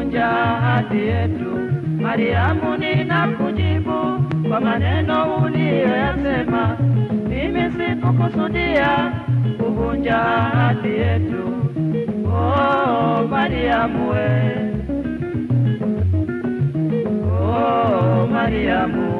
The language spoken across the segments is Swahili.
kuvunja ahadi yetu. Mariamu, ninakujibu kwa maneno uliyoyasema, mimi sikukusudia kuvunja ahadi yetu. Oh, Mariamu we, oh, Mariamu.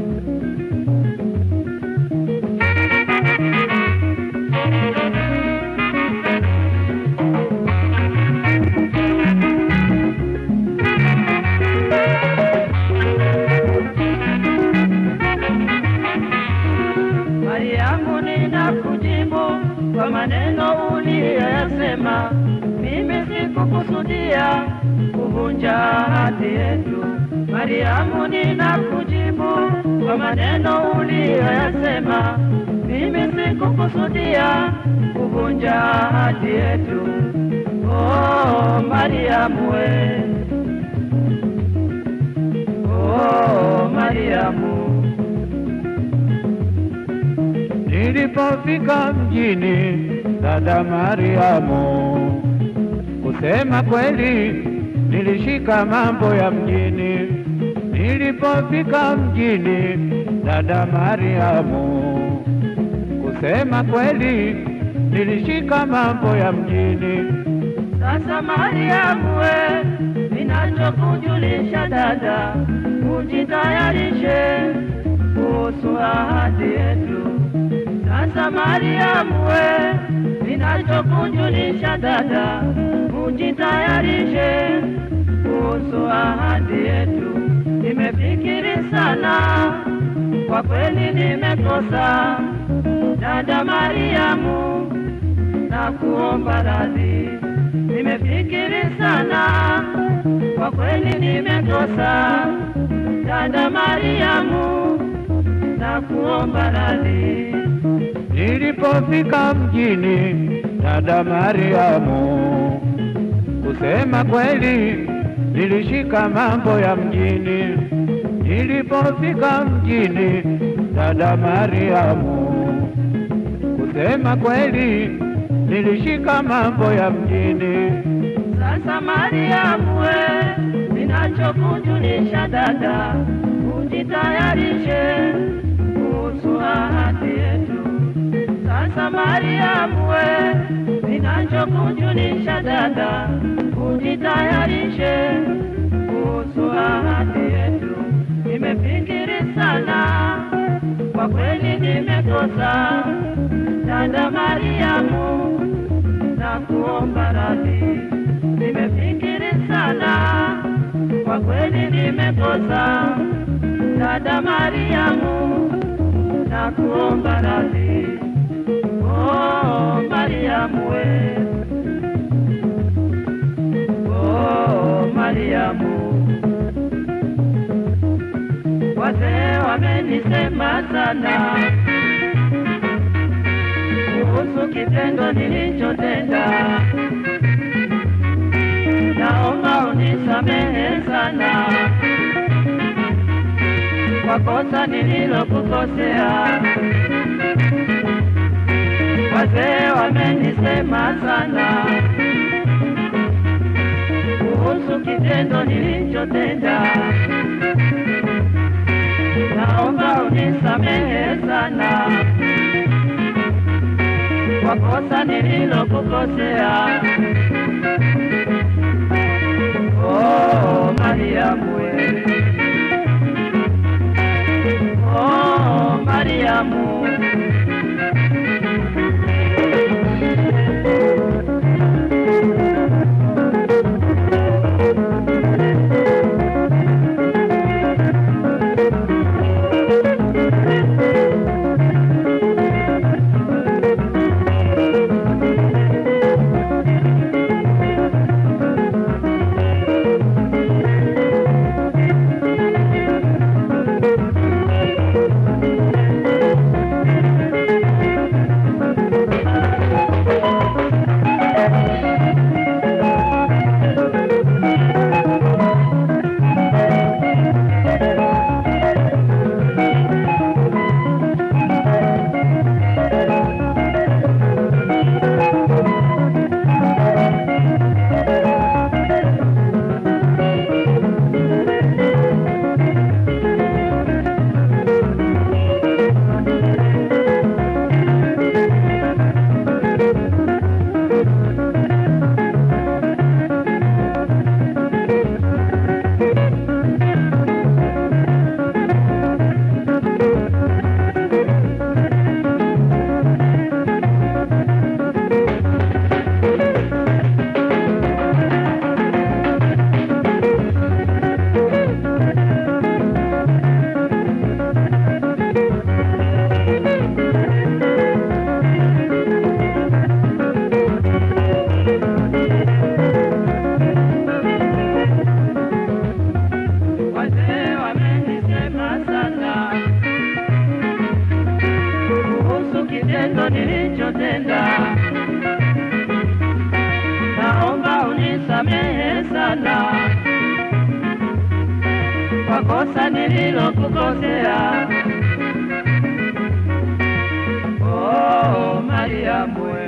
Mariamu, ninakujibu kwa maneno uliyoyasema, mimi sikukusudia kuvunja ahadi yetu. Mariamu, ninakujibu kwa maneno uliyoyasema, mimi sikukusudia kuvunja ahadi yetu. Oh, Mariamu we, oh, Mariamu. Nilipofika mjini, dada Mariamu, kusema kweli nilishika mambo ya mjini. Nilipofika mjini, dada Mariamu, kusema kweli nilishika mambo ya mjini. Sasa Mariamu we, ninachokujulisha dada, ujitayarishe kuhusu ahadi yetu. Sasa Mariamu we, ninachokujulisha dada, ujitayarishe kuhusu ahadi yetu. Nimefikiri sana, kwa kweli nimekosa, dada Mariamu, na kuomba radhi. Nimefikiri sana, kwa kweli nimekosa, dada Mariamu, na kuomba radhi. Nilipofika mjini, dada Mariamu, kusema kweli nilishika mambo ya mjini. Nilipofika mjini, dada Mariamu, kusema kweli nilishika mambo ya mjini. Sasa Mariamu we, ninachokujulisha dada, ujitayarishe kuhusu ahadi yetu. Sasa Mariamu we, ninachokujulisha dada, ujitayarishe kuhusu ahadi yetu. Nimefikiri sana, kwa kweli nimekosa, dada Mariamu, na kuomba radhi. Nimefikiri sana, kwa kweli nimekosa, dada Mariamu, na kuomba radhi. Oh, Mariamu we, oh, Mariamu, wazee wamenisema sana kuhusu kitendo nilichotenda. Naomba unisamehe sana kwa kosa nililokukosea. Wazee wamenisema sana kuhusu kitendo nilichotenda. Naomba unisamehe sana kwa kosa nililokukosea. Oh, Mariamu we. Oh, Mariamu. nilichotenda. Naomba unisamehe sana kwa kosa nililokukosea. Oh, Mariamu